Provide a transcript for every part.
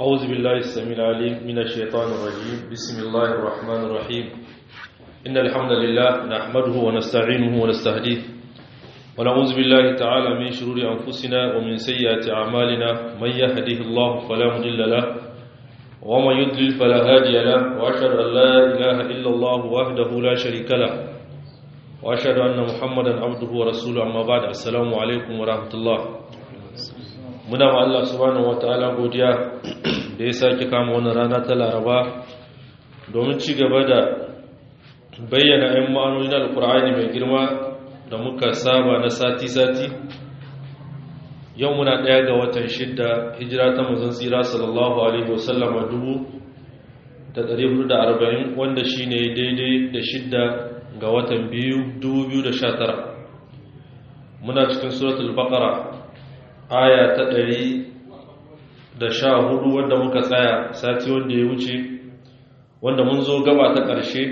أعوذ بالله السميع العليم من الشيطان الرجيم بسم الله الرحمن الرحيم إن الحمد لله نحمده ونستعينه ونستهديه ونعوذ بالله تعالى من شرور أنفسنا ومن سيئات أعمالنا من يهده الله فلا مضل له ومن يضلل فلا هادي له وأشهد أن لا إله إلا الله وحده لا شريك له وأشهد أن محمدا عبده ورسوله أما بعد السلام عليكم ورحمة الله muna ma Allah subhanahu wataala godiya da ya sake kama wannan rana ta Laraba domin ci gaba da bayyana ayan ma'anoni na Alkur'ani mai girma da muka saba na sati-sati yau muna ɗaya ga watan shidda hijira ta manzon tsira sallallahu alaihi wasallam dubu da ɗari hudu da arba'in wanda shi ne daidai da shidda ga watan biyu dubu biyu da sha tara muna cikin suratul baqara aya ta ɗari da sha hudu wanda muka tsaya sati wanda ya wuce wanda mun zo gaba ta ƙarshe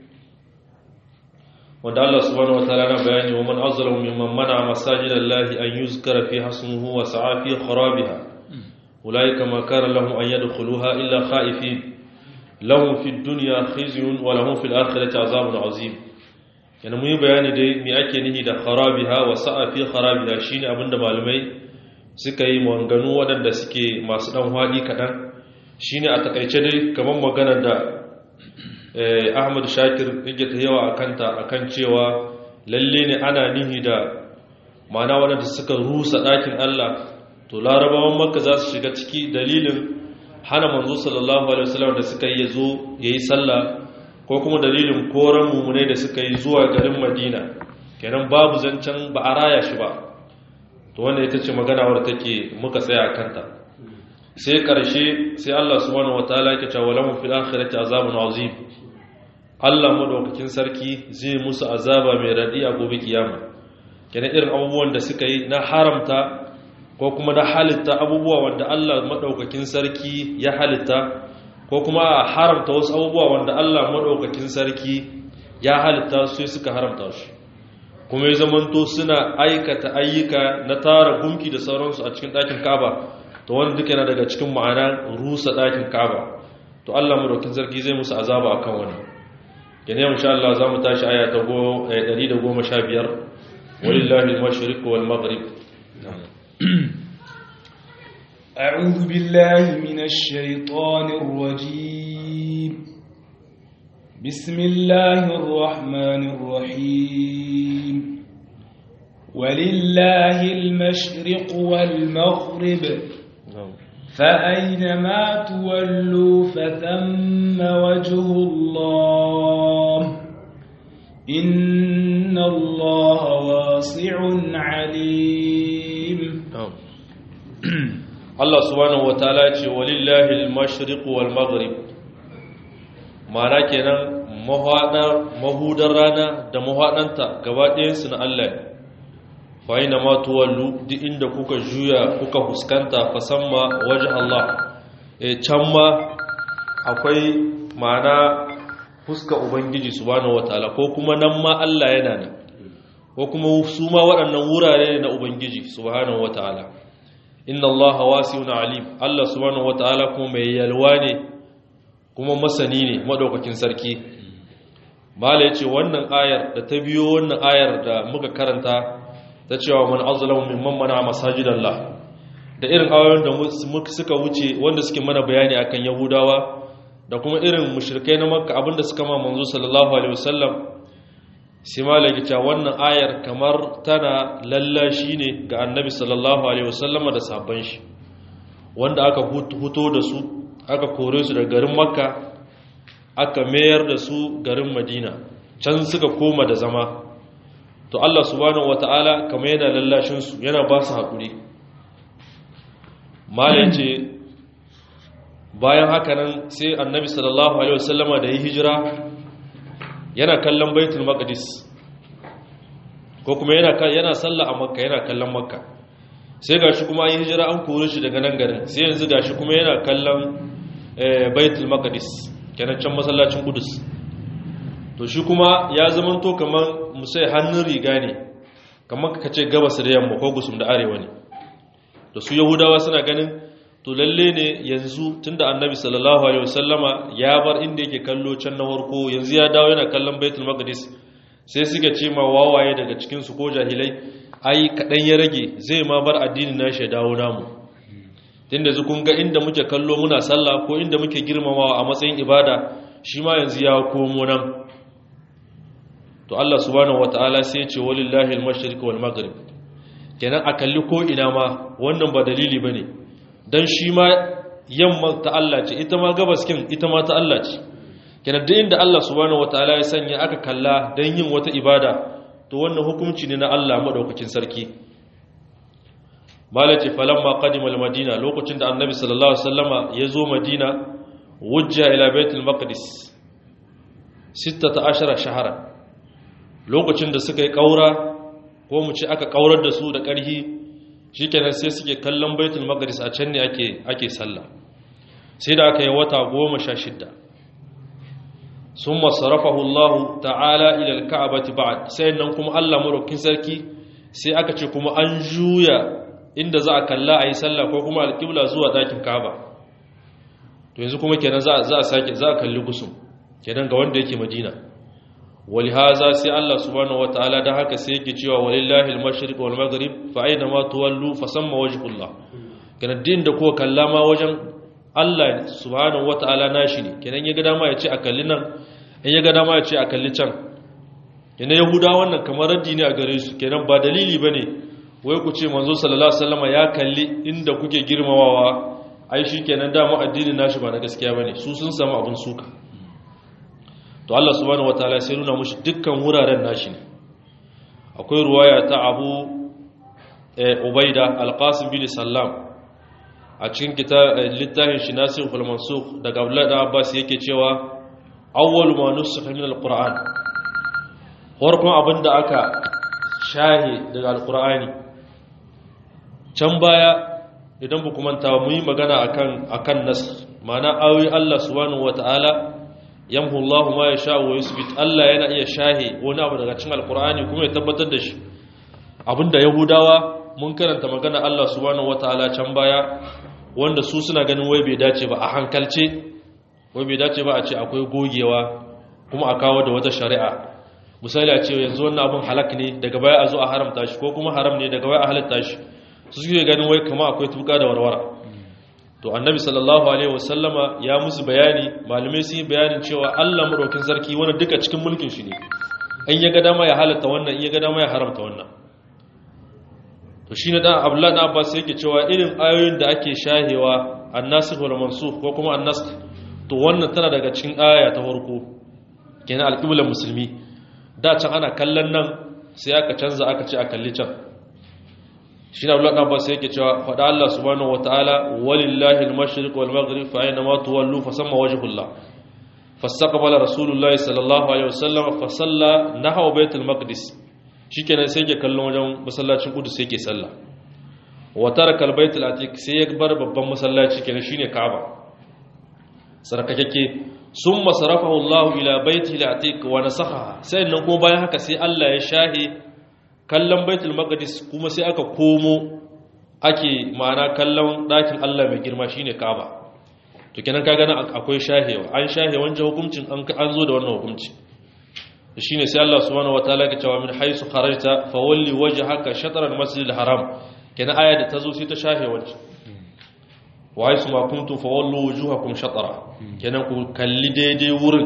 wanda Allah subhanahu wataala na bayani wa man azlamu mimman mana masajidallahi an yuzkara fi hasmuhu wa sa'a fi kharabiha ulaika ma kana lahum an yadkhuluha illa khaifin lahum fid dunya khizyun wa lahum fil akhirati azabun azim yana mun yi bayani dai me ake nihi da kharabiha wa sa'a fi kharabiha shine abinda malamai suka yi manganu waɗanda suke masu ɗan haɗi kaɗan shi ne a taƙaice dai kamar maganar da ahmad shakir yake ta yawa a kanta a kan cewa lalle ne ana nihi da mana waɗanda suka rusa ɗakin allah to larabawan makka za su shiga ciki dalilin hana manzo sallallahu alaihi wasallam da suka yi zo ya yi sallah ko kuma dalilin koren mummunai da suka yi zuwa garin madina kenan babu zancen ba a raya shi ba to wanda ita ce magana wadda take muka tsaya kanta sai karshe sai Allah subhanahu wataala yake cewa lahum fil akhirati azabun azim Allah madaukakin sarki zai musu azaba mai radi a gobe kiyama kenan irin abubuwan da suka yi na haramta ko kuma na halitta abubuwa wanda Allah madaukakin sarki ya halitta ko kuma a haramta wasu abubuwa wanda Allah madaukakin sarki ya halitta sai suka haramta shi kuma ya zamanto suna aikata ayyuka na tara gumki da sauransu a cikin ɗakin kaba to wani duka yana daga cikin ma'ana rusa ɗakin kaba to Allah madaukin sarki zai musu azaba akan wani yana yau insha Allah za mu tashi aya ta 115 walillahi al-mashriq wal maghrib أعوذ بالله من الشيطان الرجيم بسم الله الرحمن الرحيم ولله المشرق والمغرب فأينما تولوا فثم وجه الله إن الله واسع عليم الله سبحانه وتعالى ولله المشرق والمغرب ma'ana kenan mahudar rana da mahaɗanta gaba ɗayansu na Allah ne fa'ina ma tuwallu duk inda kuka juya kuka fuskanta fasamma waje Allah e can ma akwai ma'ana fuska Ubangiji subhanahu wataala ko kuma nan ma Allah yana nan ko kuma su ma waɗannan wurare ne na Ubangiji subhanahu wataala inna Allah wasi'un alim Allah subhanahu wataala kuma mai yalwa ne kuma masani ne madaukakin sarki mala yace wannan ayar da ta biyo wannan ayar da muka karanta ta cewa man azlamu mimman mana masajidallah da irin ayoyin da suka wuce wanda suke mana bayani akan yahudawa da kuma irin mushrikai na makka abinda suka ma manzo sallallahu alaihi wasallam sai mala yace wannan ayar kamar tana lallashi ne ga annabi sallallahu alaihi wasallama da sahabban shi wanda aka huto da su aka kore su da garin makka aka mayar da su garin madina can suka koma da zama to allah subhanahu wata'ala kama yana lallashinsu yana ba su haƙuri malin ce bayan haka nan sai annabi sallallahu alaihi wasallama da yi hijira yana kallon baitul maqdis ko kuma yana sallah a makka yana kallon makka sai gashi kuma yi hijira an kore shi daga nan garin sai yanzu gashi kuma yana kallon baitul maqdis kenan can masallacin kudus to shi kuma ya zama to kamar musai hannun riga ne kamar ka ce gabas da yamma ko gusum da arewa ne da su yahudawa suna ganin to lalle ne yanzu tunda annabi sallallahu alaihi wasallama ya bar inda yake kallo can na farko yanzu ya dawo yana kallon baitul maqdis sai suka ce ma wawaye daga cikin su ko jahilai ai kadan ya rage zai ma bar addinin nashi ya dawo namu tunda yanzu kun ga inda muke kallo muna sallah ko inda muke girmamawa a matsayin ibada shi ma yanzu ya komo nan to Allah subhanahu wataala sai ya ce walillahi al-mashriq wal maghrib kenan a kalli ko ina ma wannan ba dalili bane dan shi ma yamma ta Allah ce ita ma gabas kin ita ma ta Allah ce kenan duk inda Allah subhanahu wataala ya sanya aka kalla dan yin wata ibada to wannan hukunci ne na Allah madaukakin sarki malaci falamma qadima al-madina lokacin da annabi sallallahu alaihi wasallama ya zo madina wujja ila baitul maqdis 16 shahara lokacin da suka yi kaura ko mu ce aka kaurar da su da ƙarhi shikenan sai suke kallon baitul maqdis a can ne ake ake sallah sai da aka yi wata 16 summa sarafahu Allah ta'ala ila al-ka'bati ba'd sai nan kuma Allah madaukakin sarki sai aka ce kuma an juya inda za a kalla a yi sallah ko kuma alƙibla zuwa ɗakin kaba to yanzu kuma kenan za a sake za a kalli gusum kenan ga wanda yake madina wali haza sai Allah subhanahu wataala da haka sai yake cewa walillahi al-mashriq wal maghrib fa aina ma tuwallu fa samma wajhullah kenan din da ko kalla ma wajen Allah subhanahu wataala nashi ne kenan ya ga dama ya ce a kalli nan in ya ga dama ya ce a kalli can kenan yahuda wannan kamar raddi ne a gare su kenan ba dalili bane wai ku ce manzo sallallahu alaihi wasallam ya kalli inda kuke girmamawa ai shikenan da mu addinin nashi ba na gaskiya bane su sun samu abun suka to Allah subhanahu wataala sai nuna mushi dukkan wuraren nashi ne akwai ruwaya ta Abu Ubaida Al-Qasim bin Sallam a cikin littafin shi Nasir fil Mansukh daga Abdullah da Abbas yake cewa awwalu ma nusikha min al-Qur'an farkon abinda aka shahi daga al-Qur'ani can baya idan bu manta mu yi magana akan akan nas ma'ana ayoyi Allah subhanahu wataala yamhu Allah ma yasha wa yusbit Allah yana iya shahi wani abu daga cikin alqur'ani kuma ya tabbatar da shi abinda yahudawa mun karanta magana Allah subhanahu wataala can baya wanda su suna ganin wai bai dace ba a hankalce wai bai dace ba a ce akwai gogewa kuma a kawo da wata shari'a misali a ce yanzu wannan abin halak ne daga baya a zo a haramta shi ko kuma haram ne daga baya a halatta shi su suke ganin wai kama akwai tuka da warwara to annabi sallallahu alaihi wasallama ya musu bayani malamai sun yi bayanin cewa Allah madaukin sarki wannan duka cikin mulkin shi ne in ya ga dama ya halatta wannan in ya ga dama ya haramta wannan to shine dan Abdullah dan Abbas yake cewa irin ayoyin da ake shahewa annasikh wal mansukh ko kuma annasikh to wannan tana daga cikin aya ta farko kenan alqiblar musulmi da can ana kallon nan sai aka canza aka ce a kalli can shi na abdullahi abbas yake cewa faɗa Allah subhanahu wataala walillahi al-mashriq wal maghrib fa ayna ma tuwallu fa samma wajhullah fastaqbala rasulullahi sallallahu alaihi wasallam fa salla nahwa baitul maqdis shikenan sai yake kallon wajen masallacin qudus yake salla wa taraka al-baitul atiq sai ya bar babban masallaci kenan shine kaaba sarkakeke summa sarafahu Allah ila baitil atiq wa nasakha sai nan kuma bayan haka sai Allah ya shahi kallon baitul maqdis kuma sai aka komo ake ma'ana kallon dakin Allah mai girma shine Kaaba to kenan kaga nan akwai shahewa an shahe wancan hukuncin an an zo da wannan hukunci shine sai Allah subhanahu wataala ya cewa min haisu kharajta fawalli wajhaka shatr al-masjid al-haram kenan aya da tazo sai ta shahe wancan wa haisu ma kuntum fawallu wujuhakum shatra kenan ku kalli daidai wurin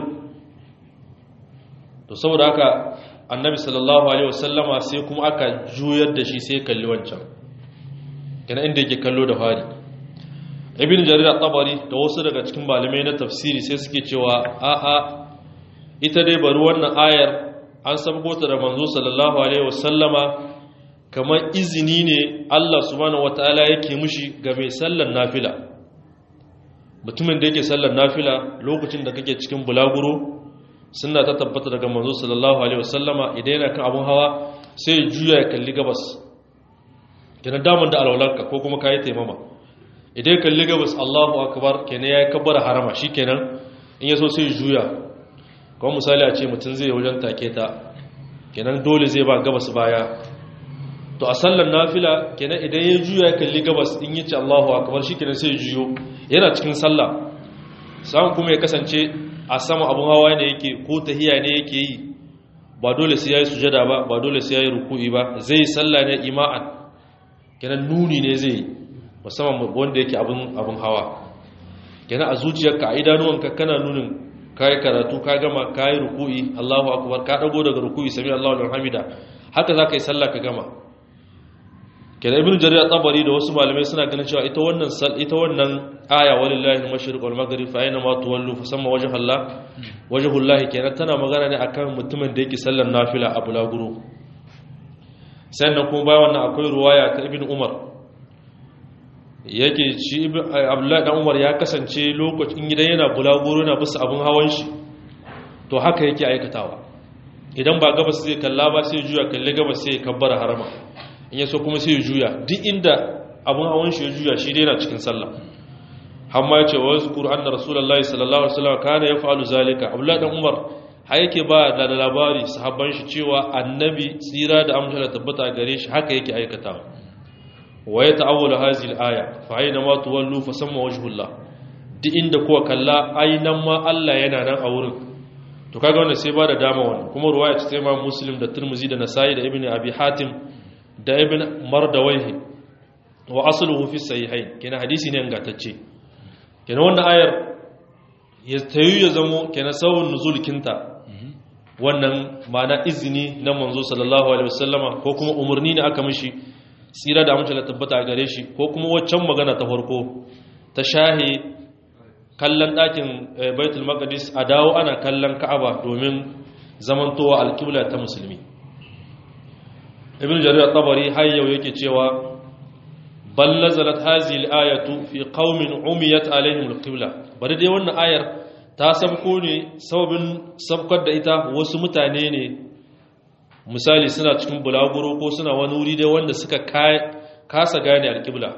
to saboda haka annabi sallallahu alaihi wasallama sai kuma aka juyar da shi sai kalli wancan kana inda yake kallo da fari ibn jarir at-tabari da wasu daga cikin malamai na tafsiri sai suke cewa a a ita dai bari wannan ayar an sabgo ta da manzo sallallahu alaihi wasallama kamar izini ne Allah subhanahu wataala yake mushi ga mai sallar nafila mutumin da yake sallar nafila lokacin da kake cikin bulaguro suna ta tabbata daga manzo sallallahu alaihi wasallama idan yana kan abun hawa sai ya juya ya kalli gabas kenan daman da alwalarka ko kuma kayi taimama idan ya kalli gabas Allahu akbar kenan yayi kabbara harama shikenan in yaso sai ya juya kuma misali a ce mutum zai wajen take ta kenan dole zai ba gabas baya to a sallar nafila kenan idan ya juya kalli gabas in yace Allahu akbar shikenan sai ya juyo yana cikin sallah sai kuma ya kasance a sama abun hawa ne yake ko tahiya ne yake yi ba dole sai yayi sujada ba ba dole sai yayi ruku'i ba zai sallah ne ima'an kenan nuni ne zai musamman wanda yake abun abun hawa kenan a zuciyarka a idanuwanka kana nunin kai karatu ka gama kai ruku'i Allahu akbar ka dago daga ruku'i sami Allahu liman hamida haka zaka yi sallah ka gama kenan ibnu jarir at-tabari da wasu malamai suna ganin cewa ita wannan sal ita wannan aya walillahi al-mashriq wal maghrib fa aina ma tuwallu fa samma wajhu Allah wajhu Allah kenan tana magana ne akan mutumin da yake sallar nafila a bulaguro sannan kuma bayan wannan akwai ruwaya ta ibnu umar yake ci abdullahi dan umar ya kasance lokacin gidan yana bulaguro na bisa abun hawan shi to haka yake aikatawa idan ba gabas zai kalla ba sai juya kalle gabas sai kabbara harama in yaso kuma sai juya duk inda abun hawan shi ya juya shi dai yana cikin sallah hamma yace wa zkur anna rasulullahi sallallahu alaihi wasallam kana yaf'alu zalika abdullahi dan umar har yake ba da labari sahabban shi cewa annabi tsira da amsala tabbata gare shi haka yake aikatawa wa ya ta'awwala hadhihi al-aya fa ayna ma tuwallu fa samma wajhullah duk inda kuwa kalla aynan ma Allah yana nan a wurin to kaga wannan sai ba da dama wannan kuma ruwaya ce ta Imam Muslim da Tirmidhi da Nasa'i da Ibn Abi Hatim da Ibn Mardawayhi wa asluhu fi sahihain kenan hadisi ne ingantacce kenan wannan ayar ya tayu ya zamo kenan sawun nuzul kinta wannan ma'ana izini na manzo sallallahu alaihi wasallama ko kuma umarni ne aka mishi tsira da amince da tabbata gare shi ko kuma waccan magana ta farko ta shahe kallon ɗakin baitul maqdis a dawo ana kallon ka'aba domin zamantowa alƙibla ta musulmi ibn jarir tabari har yau yake cewa bal nazalat hadhihi al-ayatu fi qaumin umiyat alaihim al-qibla bari dai wannan ayar ta sabko ne sababin sabkar da ita wasu mutane ne misali suna cikin bulaguro ko suna wani wuri dai wanda suka kasa gane alƙibla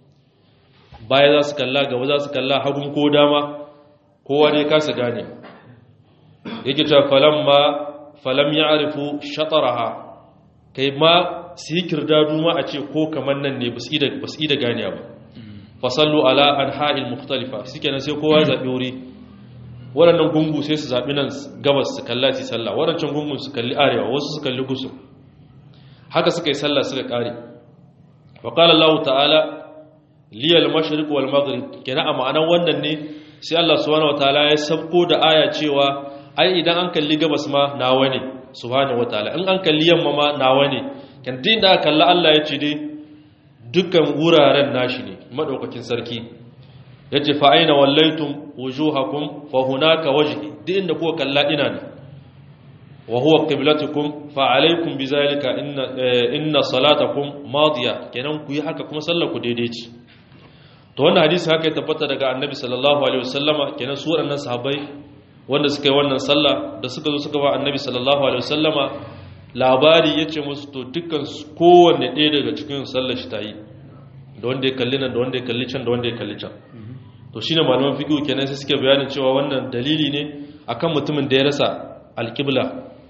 baya za su kalla gaba za su kalla hagun ko dama kowa dai kasa gane yake cewa falam ma falam ya arifu shataraha kai ma su yi kirdadu ma a ce ko kamar nan ne ba su yi da gane ba fasallu ala an ha'il mukhtalifa suke nan sai kowa ya zaɓi wuri waɗannan gungu sai su zaɓi nan gabas su kalla su sallah waɗancan gungun su kalli arewa wasu su kalli gusu haka suka yi sallah suka ƙare wa ƙala Allah ta'ala liyal mashriq wal maghrib kenan a ma'anan wannan ne sai Allah subhanahu wataala ya sabko da aya cewa ai idan an kalli gabas ma nawa ne subhanahu wataala in an kalli yamma ma nawa ne kan din da kalla Allah ya ce dai dukkan wuraren nashi ne madaukakin sarki yace fa aina wallaitum wujuhakum fa hunaka wajhi duk inda kuka kalla ina ne wa huwa qiblatukum fa alaykum bizalika inna inna salatakum madiya kenan ku yi haka kuma sallar ku daidai ce to wannan hadisi haka ya tabbata daga annabi sallallahu alaihi wasallama kenan su waɗannan sahabbai wanda suka yi wannan sallah da suka zo suka ba annabi sallallahu alaihi wasallama labari yace musu to dukkan kowanne ɗaya daga cikin sallar shi ta yi da wanda ya kalli nan da wanda ya kalli can da wanda ya kalli can to shine malaman fiqh kenan sai suke bayanin cewa wannan dalili ne akan mutumin da ya rasa alqibla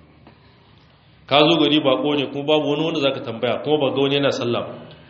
ka zo gari bako ne kuma babu wani wanda zaka tambaya kuma ba ga wani yana sallah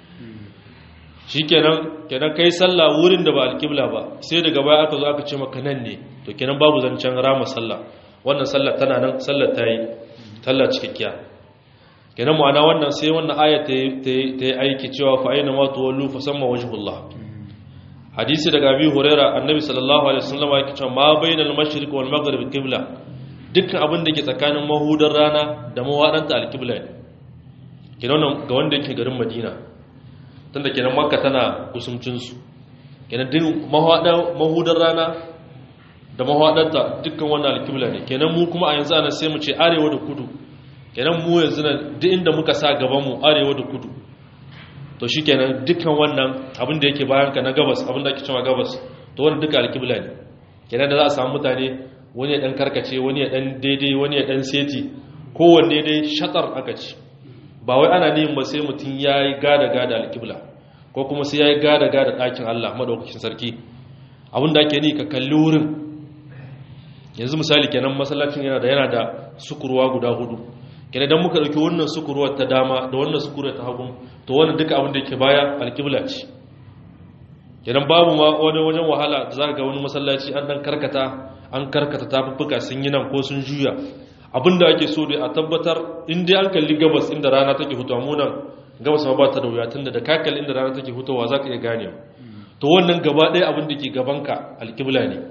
shikenan kenan kai sallah wurin da ba alqibla ba sai daga baya aka zo aka ce maka nan ne to kenan babu zancen rama sallah wannan sallah tana nan sallar ta yi sallah cikakkiya kenan ma'ana wannan sai wannan aya ta yi aiki cewa fa aina ma tuwallu fa samma wajhullah hadisi daga abi huraira annabi sallallahu alaihi wasallam yake cewa ma bainal mashriq wal maghrib qibla dukkan abin da ke tsakanin mahudar rana da mawadanta alqibla ne kenan ga wanda yake garin madina tunda kenan makka tana kusumcin su kenan din mahudar rana da mawadanta dukkan wannan alqibla ne kenan mu kuma a yanzu ana sai mu ce arewa da kudu kenan mu yanzu na duk inda muka sa gaban mu arewa da kudu to shi kenan dukkan wannan abin da yake bayan ka na gabas abin da ake cewa gabas to wannan duka alkibla ne kenan da za a samu mutane wani ya dan karkace wani ya dan daidai wani ya dan seti kowanne dai shatar aka ci ba wai ana neman ba sai mutum ya yi gada gada alkibla ko kuma sai ya yi gada gada ɗakin allah maɗaukakin sarki abin da ake ni ka kalli wurin yanzu misali kenan masallacin yana da yana da sukurwa guda hudu kenan dan muka dauki wannan sukurwar ta dama da wannan sukurwar ta hagu to wannan duka abin da yake baya alqibla ce kenan babu ma wani wajen wahala da zaka ga wani masallaci an dan karkata an karkata tafuffuka sun yi nan ko sun juya abinda ake so dai a tabbatar in dai an kalli gabas inda rana take fitowa mu nan gabas ma ba ta da wuya tunda da ka kalli inda rana take fitowa zaka iya ganewa to wannan gaba ɗaya abin da ke gabanka alƙibla ne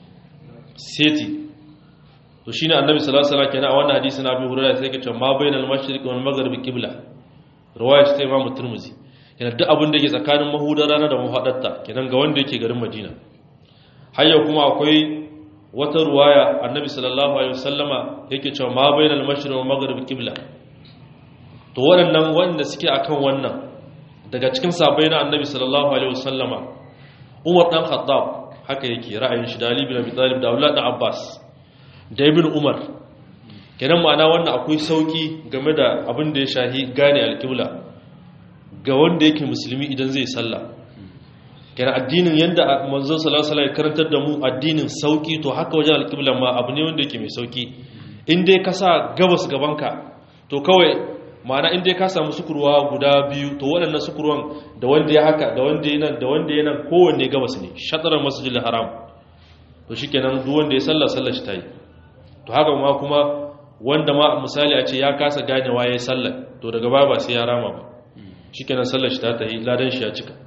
seti to shine annabi sallallahu alaihi wasallam kenan a wannan hadisi na Abu Hurairah sai yake cewa ma bainal mashriq wal maghrib qibla riwaya ta Imam Tirmidhi kenan duk abin da yake tsakanin mahudar rana da mahadarta kenan ga wanda yake garin Madina har yau kuma akwai wata ruwaya annabi sallallahu alaihi wasallama yake cewa ma bainal mashriq wal maghrib qibla to waɗannan wanda suke akan wannan daga cikin sabai na annabi sallallahu alaihi wasallama Umar dan Khattab haka yake ra'ayin shi da Ali bin Abi Talib da Abdullah dan Abbas da Ibn Umar kenan ma'ana wannan akwai sauki game da abin da ya shahi gane alƙibla ga wanda yake musulmi idan zai sallah kenan addinin yanda manzon sallallahu alaihi wasallam ya karantar da mu addinin sauki to haka wajen alƙibla ma abu ne wanda yake mai sauki in dai ka sa gabas gabanka to kawai ma'ana in dai ka samu sukurwa guda biyu to waɗannan sukurwan da wanda ya haka da wanda ya nan da wanda ya nan kowanne gabas ne shatarar masjidil haram to shikenan duk wanda ya sallah sallar shi tayi to haka ma kuma wanda ma misali a ce ya kasa ganewa ya sallar to daga baya ba sai ya rama ba shikenan sallar shi ta tayi ladan shi ya cika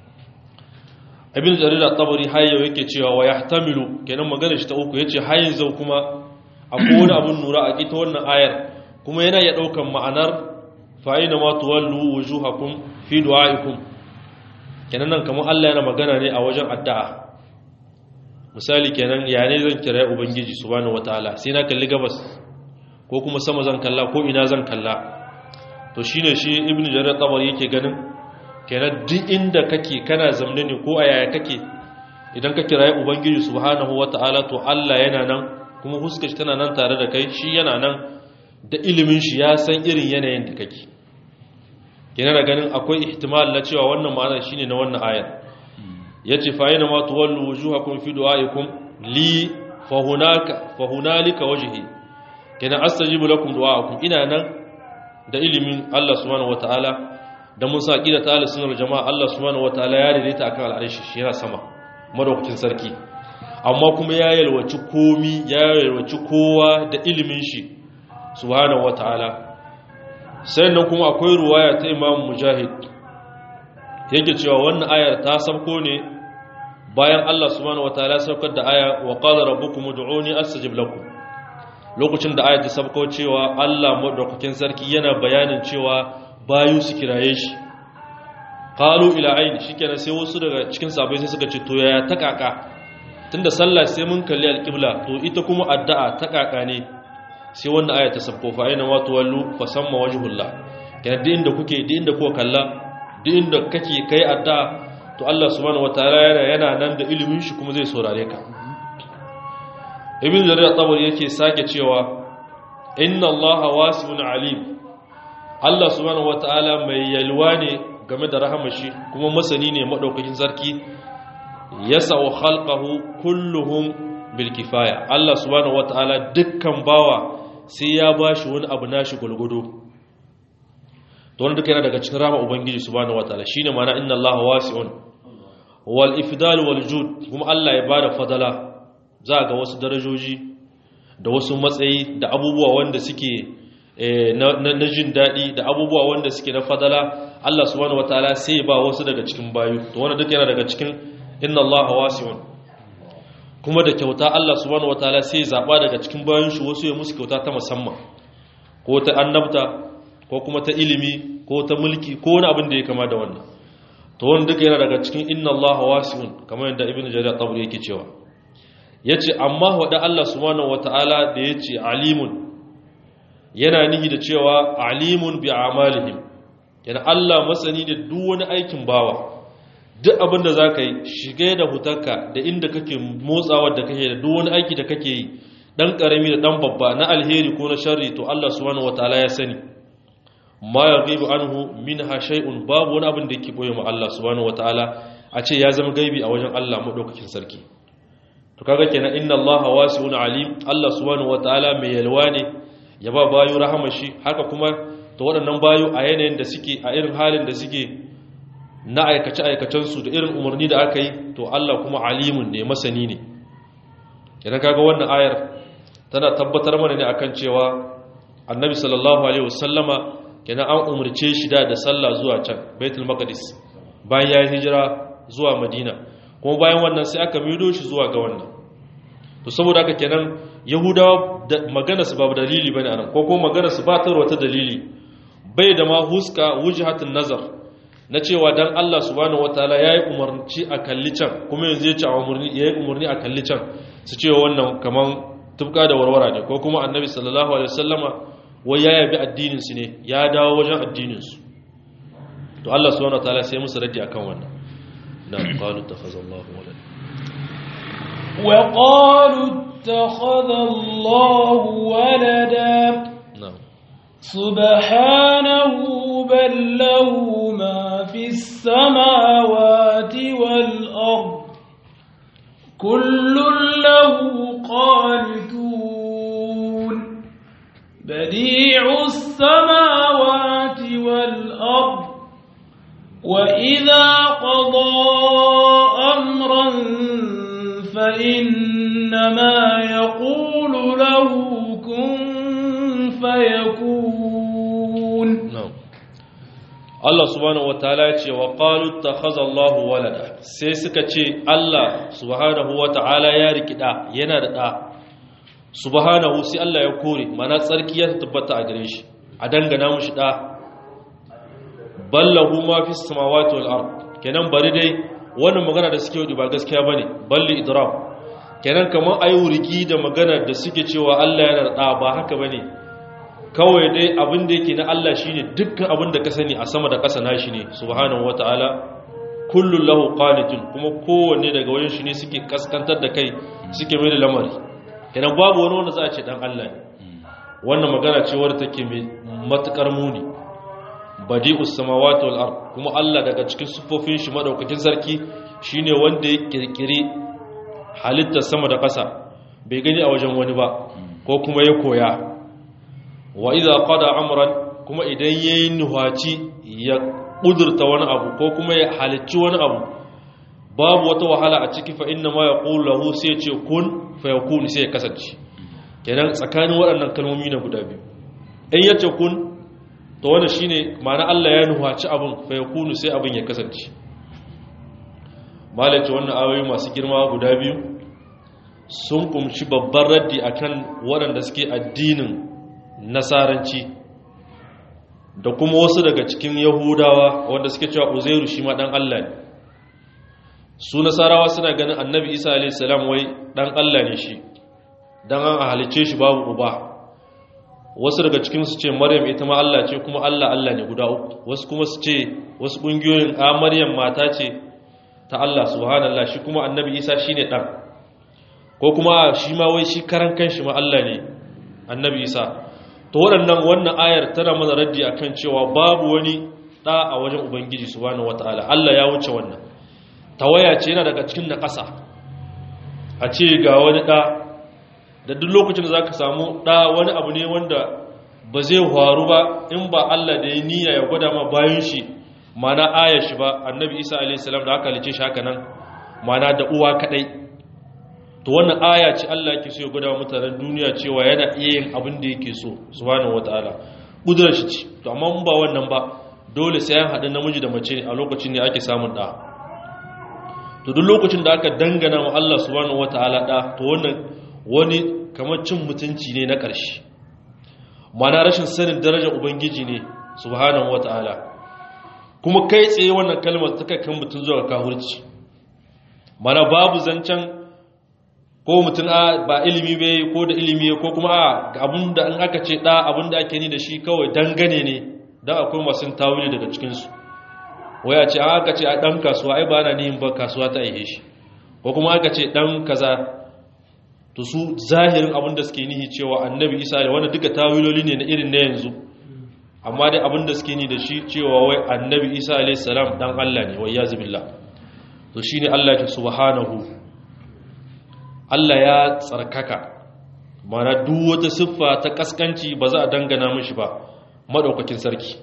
ibn jarir at-tabari hayyo yake cewa wa yahtamilu kenan magana shi ta uku yace hayyin zau kuma akwai wani abun nura a kita wannan ayar kuma yana iya ɗaukan ma'anar fa'ina ma tuwallu wujuhakum fi du'a'ikum kenan nan kamar Allah yana magana ne a wajen addu'a misali kenan ya ne zan kira ubangiji subhanahu wataala sai na kalli gabas ko kuma sama zan kalla ko ina zan kalla to shine shi ibnu jarir tabari yake ganin kenan duk inda kake kana zamne ne ko a yaya kake idan ka kira ubangiji subhanahu wataala to Allah yana nan kuma huskar shi tana nan tare da kai shi yana nan da ilimin shi ya san irin yanayin da kake yana da ganin akwai ihtimal na cewa wannan ma'ana shine na wannan ayar yace fa yana ma tuwallu wujuhakum fi du'aikum li fa hunaka fa hunalika wajhi kana astajibu lakum du'aakum ina nan da ilimin Allah subhanahu wataala da mun sa qida ta sunnah jama'a Allah subhanahu wataala ya daidaita akan al'arshi shi yana sama madaukakin sarki amma kuma ya yalwaci komi ya yalwaci kowa da ilimin shi subhanahu wata'ala sannan kuma akwai ruwaya ta imam mujahid yake cewa wannan ayar ta sabko ne bayan Allah subhanahu wata'ala saukar da aya wa qala rabbukum ud'uni astajib lakum lokacin da ayar ta sabko cewa Allah madaukakin sarki yana bayanin cewa bayu su kiraye shi qalu ila ayn shikenan sai wasu daga cikin sahabbai sai suka ce to yaya ta kaka tunda sallah sai mun kalli alqibla to ita kuma addu'a ta kaka ne sai wanda aya ta sabko fa aina ma tuwallu fa samma wajhullah kana duk inda kuke duk inda kuka kalla duk inda kake kai adda to Allah subhanahu wataala yana yana nan da ilimin shi kuma zai saurare ka ibn jarir at-tabari yake sake cewa inna allaha wasi'un alim Allah subhanahu wataala mai yalwa ne game da rahamar shi kuma masani ne madaukakin sarki yasau khalqahu kulluhum bil kifaya Allah subhanahu wataala dukkan bawa sai ya bashi wani abu nashi gulgudu to wanda duka yana daga cikin rama ubangiji subhanahu wataala shine ma'ana inna allaha wasi'un wal ifdal wal jud kuma Allah ya bada fadala za ga wasu darajoji da wasu matsayi da abubuwa wanda suke na jin daɗi da abubuwa wanda suke na fadala Allah subhanahu wataala sai ba wasu daga cikin bayu to wanda duka yana daga cikin inna allaha wasi'un kuma da kyauta Allah subhanahu wataala sai zaba daga cikin bayan shi wasu ya musu kyauta ta musamman ko ta annabta ko kuma ta ilimi ko ta mulki ko wani abin da ya kama da wannan to wanda duka yana daga cikin inna Allah wasi'un kamar yadda ibnu jarir tabari yake cewa yace amma wada Allah subhanahu wataala da yace alimun yana nihi da cewa alimun bi amalihim yana Allah masani da duk wani aikin bawa duk abin da za ka yi shiga da hutarka da inda kake motsawa da kake da duk wani aiki da kake yi dan karami da dan babba na alheri ko na sharri to Allah subhanahu wataala ya sani ma yaghibu anhu minha shay'un babu wani abin da yake boye ma Allah subhanahu wataala a ce ya zama gaibi a wajen Allah madaukakin sarki to kaga kenan inna Allah wasi'un alim Allah subhanahu wataala mai yalwa ne ya ba bayu rahama shi haka kuma ta waɗannan bayu a yanayin da suke a irin halin da suke na aikace-aikacensu da irin umarni da aka yi to Allah kuma alimun ne masani ne kenan kaga wannan ayar tana tabbatar mana ne akan cewa annabi sallallahu alaihi wasallama kenan an umarce shi da da sallah zuwa can baitul maqdis bayan ya hijira zuwa madina kuma bayan wannan sai aka mido shi zuwa ga wannan to saboda haka kenan yahudawa magana su babu dalili bane anan ko kuma magana su ba ta wata dalili bai da ma huska wujhatun nazar na cewa dan Allah subhanahu wataala yayi umarci a kalli can kuma yanzu ya ce a umarni yayi umarni a kalli can su ce wannan kaman tubka da warwara ne ko kuma annabi sallallahu alaihi wasallama wai ya yabi addinin su ne ya dawo wajen addinin su to Allah subhanahu wataala sai musu raddi akan wannan na qalu takhazallahu walad wa qalu ittakhadha Allahu walada na'am سبحانه بل له ما في السماوات والأرض كل له قانتون بديع السماوات والأرض وإذا قضى أمرا فإنما يقول له كن فيكون na'am Allah subhanahu wataala ya ce wa qalu takhadha Allahu walada sai suka ce Allah subhanahu wataala ya rikida yana da da subhanahu sai Allah ya kore mana tsarki ya tabbata a gare shi a dangana mushi da ballahu ma fis samawati wal ard kenan bari dai wannan magana da suke yi ba gaskiya bane balli idrab kenan kamar ayi wurgi da magana da suke cewa Allah yana da da ba haka bane kawai dai abin da yake na Allah shine dukkan abin da ka sani a sama da ƙasa nashi ne subhanahu wataala kullun lahu qanitun kuma kowanne daga wajen shi ne suke kaskantar da kai suke mai da lamari kenan babu wani wanda za a ce dan Allah ne wannan magana ce wadda take mai matukar muni badi'us samawati wal ard kuma Allah daga cikin sufofin shi madaukakin sarki shine wanda ya kirkire halittar sama da ƙasa bai gani a wajen wani ba ko kuma ya koya wa idza qada amran kuma idan yayi nuhaci ya kudurta wani abu ko kuma ya halicci wani abu babu wata wahala a ciki fa inna ma yaqulu lahu sai ce kun fa yakun sai ya kasance kenan tsakanin waɗannan kalmomi na guda biyu in yace kun to wannan shine ma'ana Allah ya nuhaci abun fa yakunu sai abun ya kasance malaci wannan ayoyi masu girma guda biyu sun kumshi babban raddi akan waɗanda suke addinin nasaranci da kuma wasu daga cikin yahudawa wanda suke cewa uzairu shi ma dan Allah ne su nasarawa suna ganin annabi isa a.s. wai dan Allah ne shi dan an halice shi babu uba wasu daga cikin su ce maryam ita ma Allah ce kuma Allah Allah ne guda uku wasu kuma su ce wasu kungiyoyin a maryam mata ce ta Allah subhanallah shi kuma annabi isa shine dan ko kuma shi ma wai shi karan kanshi ma Allah ne annabi isa to waɗannan wannan ayar tana mana raddi akan cewa babu wani ɗa a wajen ubangiji subhanahu wataala Allah ya wuce wannan tawaya ce yana daga cikin naƙasa a ce ga wani ɗa da duk lokacin da zaka samu ɗa wani abu ne wanda ba zai faru ba in ba Allah da ya niyya ya gwada ma bayan shi mana ayar shi ba annabi Isa alaihi salam da aka halice shi haka nan mana da uwa kadai to wannan aya ce Allah yake so ya gwada mutanen duniya cewa yana iya yin abin da yake so subhanahu wataala kudurar shi ce to amma mun ba wannan ba dole sai an haɗu namiji da mace a lokacin ne ake samun ɗa to duk lokacin da aka dangana wa Allah subhanahu wataala ɗa to wannan wani kamar cin mutunci ne na ƙarshe mana rashin sanin darajar ubangiji ne subhanahu wataala kuma kai tsaye wannan kalmar ta kai kan mutum zuwa kahurci mana babu zancen ko mutum a ba ilimi bai ko da ilimi ko kuma a abinda in aka ce da abinda ake ni da shi kawai dangane ne don akwai masu tawili daga cikinsu wai a ce an aka ce a ɗan kasuwa ai ba na nihin ba kasuwa ta aihe shi ko kuma aka ce ɗan kaza to su zahirin abinda suke nihi cewa annabi isa da wanda duka tawiloli ne na irin na yanzu amma dai abinda suke ni da shi cewa wai annabi isa alaihi salam dan allah ne wai ya zubillah to shine allah ya subhanahu Allah ya tsarkaka mana duk wata siffa ta kaskanci ba za a dangana mishi ba madaukakin sarki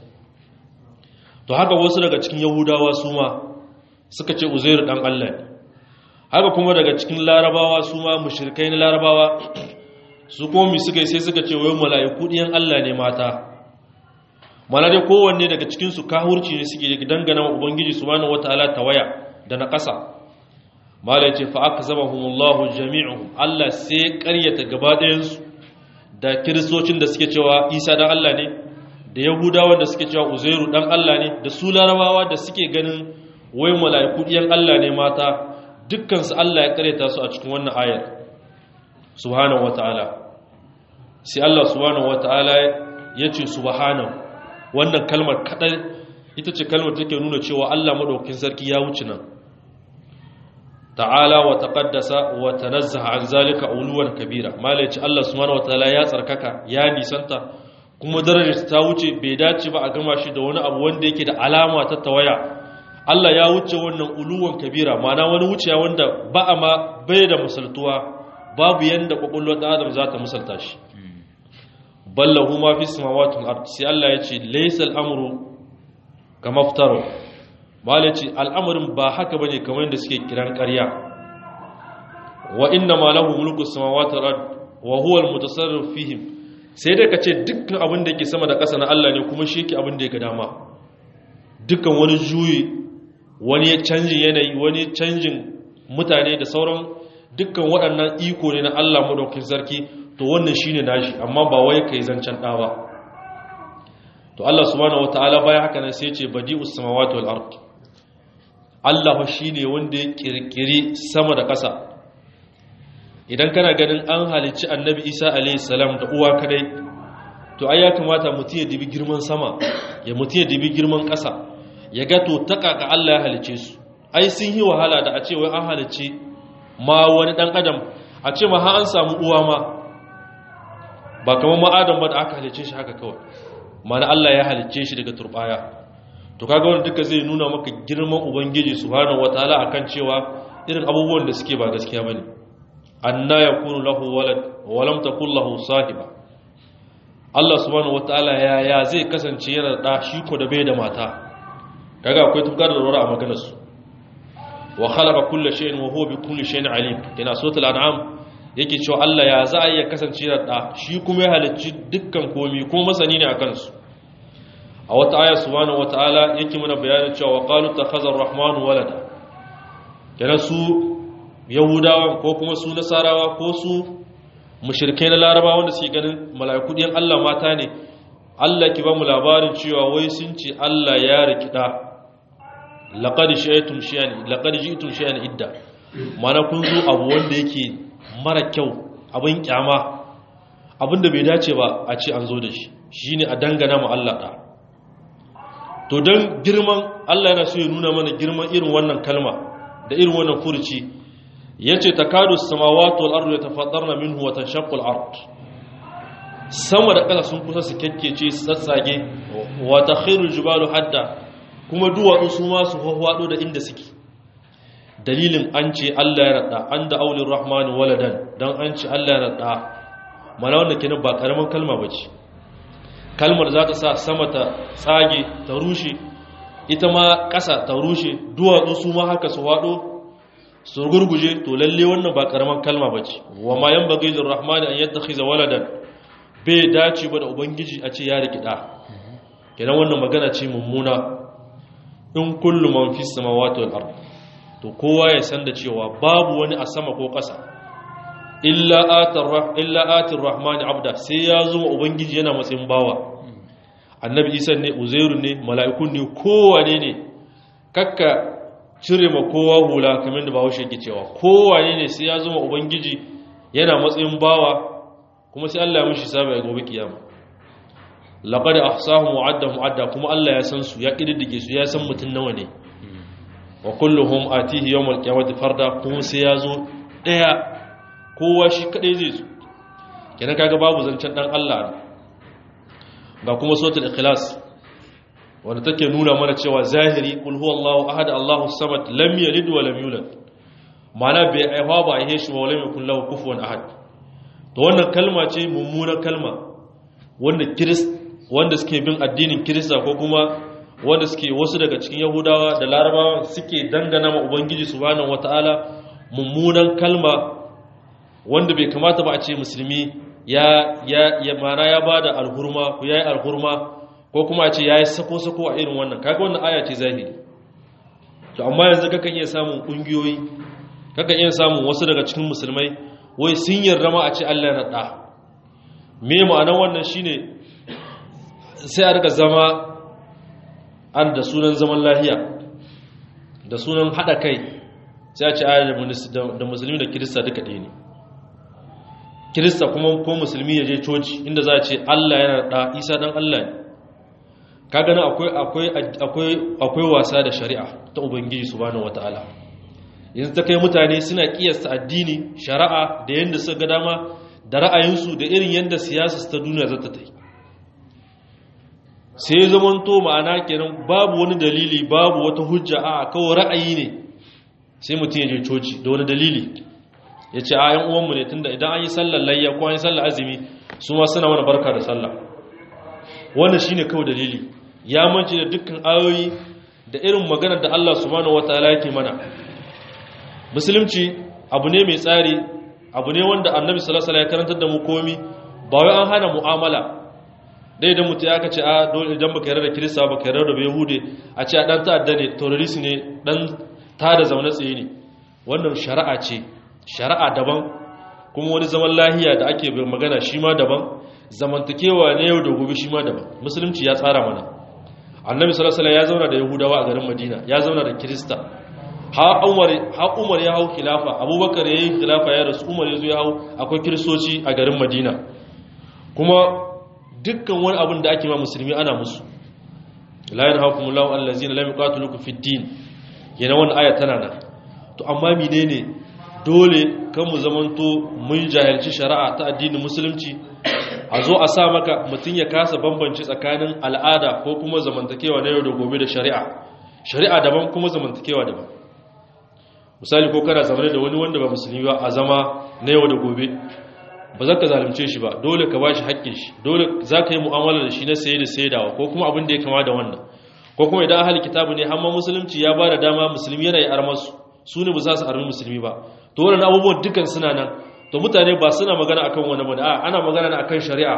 to haka wasu daga cikin yahudawa su ma suka ce uzairu dan Allah ne haka kuma daga cikin larabawa su ma mushrikai na larabawa su komi suka yi sai suka ce wayo mala'iku ɗiyan Allah ne mata mana dai kowanne daga cikinsu kahurci ne suke dangana wa ubangiji subhanahu wataala tawaya da na ƙasa mala ya ce fa aka zama humullahu jami'u Allah sai ƙaryata gaba ɗayansu da kiristocin da suke cewa isa dan Allah ne da yahudawa da suke cewa uzairu dan Allah ne da su larabawa da suke ganin wai mala'iku ɗiyan Allah ne mata dukkansu Allah ya ƙaryata su a cikin wannan ayar subhanahu wataala sai Allah subhanahu wataala ya ce subhanahu wannan kalmar kadai ita ce kalmar take nuna cewa Allah madaukakin sarki ya wuce nan ta'ala wa taqaddasa wa tanazzaha an zalika uluwan kabira malai ce Allah subhanahu wataala ya tsarkaka ya nisanta kuma darajar ta wuce bai dace ba a gama shi da wani abu wanda yake da alama ta tawaya Allah ya wuce wannan uluwan kabira ma'ana wani wuciya wanda ba a ma bai da misaltuwa babu yanda kwakwalwar ɗan adam za ta misalta shi ballahu ma fi samawati wal ard sai Allah ya ce laysa al-amru kama ftaro malai ce al'amarin ba haka bane kamar yadda suke kiran ƙarya wa inna ma lahu mulku samawati wal ard wa huwa al-mutasarrif fihim sai dai kace dukkan abin da yake sama da ƙasa na Allah ne kuma shi yake abin da yake dama dukkan wani juyi wani canjin yanayi wani canjin mutane da sauran dukkan waɗannan iko ne na Allah madaukakin sarki to wannan shine nashi amma ba wai kai zancen ɗa ba to Allah subhanahu wataala bayan haka nan sai ya ce badi'us samawati wal ard Allah fa shine wanda ya kirkiri sama da ƙasa idan kana ganin an halicci annabi Isa alayhi salam da uwa kadai to ai ya kamata mutum ya dibi girman sama ya mutum ya dibi girman ƙasa ya ga to ta kaka Allah ya halicce su ai sun yi wahala da a ce wai an halicci ma wani dan adam a ce ma har an samu uwa ma ba kamar ma'adam ba da aka halicce shi haka kawai mana Allah ya halicce shi daga turbaya to kaga wanda duka zai nuna maka girman ubangiji subhanahu wataala akan cewa irin abubuwan da suke ba gaskiya bane anna yakunu lahu walad wa lam takul lahu sahiba Allah subhanahu wataala ya ya zai kasance yana da shi ko da bai da mata kaga akwai tukar da rora a maganar su wa khalaqa kulla shay'in wa huwa bi kulli shay'in alim kina suratul an'am yake cewa Allah ya za a iya kasance da ɗa shi kuma ya halicci dukkan komi kuma masani ne a kansu a wata aya subhanahu wata'ala yake mana bayanin cewa wa qalu takhazar rahmanu walada kenan su yahudawa ko kuma su nasarawa ko su mushrikai na larabawa wanda suke ganin mala'iku ɗin Allah mata ne Allah ki ba mu labarin cewa wai sun ce Allah ya rikida laqad shaytum shay'an laqad ji'tum shay'an idda mana kun zo abu wanda yake mara kyau abin kyama abinda bai dace ba a ce an zo da shi shine a dangana mu Allah da to don girman Allah yana so ya nuna mana girman irin wannan kalma da irin wannan furuci yace takadu samawati wal ardu yatafaddarna minhu wa tanshaqqu al ard sama da ƙasa sun kusa su kekkece su tsatsage wa takhiru al jibalu hadda kuma duwatsu su ma su hwado da inda suke dalilin an ce Allah ya rada an da aulin rahmanu waladan don an ce Allah ya rada mana wanda kenan ba karamin kalma ba ce kalmar za ta sa sama ta tsage ta rushe ita ma ƙasa ta rushe duwatsu su ma haka su haɗo su gurguje to lalle wannan ba karamin kalma ba ce wa ma yan bagai da rahmani an yadda khiza waladan bai dace ba da ubangiji a ce ya rikida kenan wannan magana ce mummuna in kullu man fi samawati wal ardh to kowa ya san da cewa babu wani a sama ko ƙasa illa atir rahmani abda sai ya zo ubangiji yana matsayin bawa annabi isa ne uzairu ne mala'ikun ne kowane ne kakka cire ma kowa hula kamar da bahaushe ke cewa kowane ne sai ya zo ubangiji yana matsayin bawa kuma sai Allah ya mishi sabai a gobe kiyama laqad ahsahum wa'adda mu'adda kuma Allah ya san su ya kididdige su ya san mutun nawa ne wa kulluhum atihi yawmal qiyamati farda kuma sai ya zo daya kowa shi kadai zai zo kenan kaga babu zancen dan Allah ga kuma suratul ikhlas wanda take nuna mana cewa zahiri kul huwallahu ahad Allahu samad lam yalid wa lam yulad mana bai aiwa ba aihe shi wa lam yakul lahu kufuwan ahad to wannan kalma ce mummunar kalma wanda kirist wanda suke bin addinin kirista ko kuma wanda suke wasu daga cikin yahudawa da larabawa suke dangana ma ubangiji subhanahu wataala mummunan kalma wanda bai kamata ba a ce musulmi ya ya ya mana ya bada alhurma ko yayi alhurma ko kuma a ce yayi sako sako a irin wannan kaga wannan aya ce zahiri to amma yanzu kakan iya samun kungiyoyi kakan iya samun wasu daga cikin musulmai wai sun yarda ma a ce Allah ya da me ma'anar wannan shine sai a rika zama an da sunan zaman lahiya da sunan hada kai sai a ce da musulmi da kirista duka ɗaya ne kirista kuma ko musulmi ya je coci inda za a ce allah yana da isa dan allah ne ka gani akwai wasa da shari'a ta ubangiji subhanahu wata'ala yanzu ta kai mutane suna kiyasta addini shari'a da yadda suka ga dama da ra'ayinsu da irin yadda siyasa ta duniya zata ta yi sai zamanto ma'ana kenan babu wani dalili babu wata hujja a kawai ra'ayi ne sai mutum ya je coci da wani dalili ya ce a yan uwanmu ne tunda idan an yi sallar layya ko an yi sallar azumi su ma suna wani barka da sallah wannan shine kawai dalili ya mance da dukkan ayoyi da irin maganar da Allah subhanahu wataala yake mana musulunci abu ne mai tsari abu ne wanda annabi sallallahu alaihi wasallam ya karantar da mu komi ba wai an hana mu'amala dai da mutu ya ka ce a dole idan baka yarda da kirista baka yarda da yahude a ce a dan ta'adda ne terrorist ne dan ta da zaune tsaye ne wannan shari'a ce shari'a daban kuma wani zaman lahiya da ake magana shi ma daban zamantakewa ne yau da gobe shi ma daban musulunci ya tsara mana annabi sallallahu alaihi ya zauna da yahudawa a garin madina ya zauna da kirista ha umar ha umar ya hau khilafa abubakar ya yi khilafa ya rasu umar ya zo ya hau akwai kiristoci a garin madina kuma dukkan wani abin da ake ma musulmi ana musu la yanhaakumullahu allazina lam yuqatilukum fid din yana wannan aya tana nan to amma menene dole kan mu zamanto mun jahilci shari'a ta addinin musulunci a zo a sa maka mutun ya kasa bambanci tsakanin al'ada ko kuma zamantakewa na yau da gobe da shari'a shari'a daban kuma zamantakewa daban misali ko kana zamane da wani wanda ba musulmi ba a zama na yau da gobe ba za ka zalunce shi ba dole ka ba shi haƙƙin shi dole za ka yi mu'amala da shi na saye da saidawa ko kuma abin da ya kama da wannan ko kuma idan ahali kitabu ne hamma musulunci ya ba da dama musulmi yana yi armasu su ne ba za su armi musulmi ba to wannan abubuwan dukkan suna nan to mutane ba suna magana akan wani bane a ana magana ne akan shari'a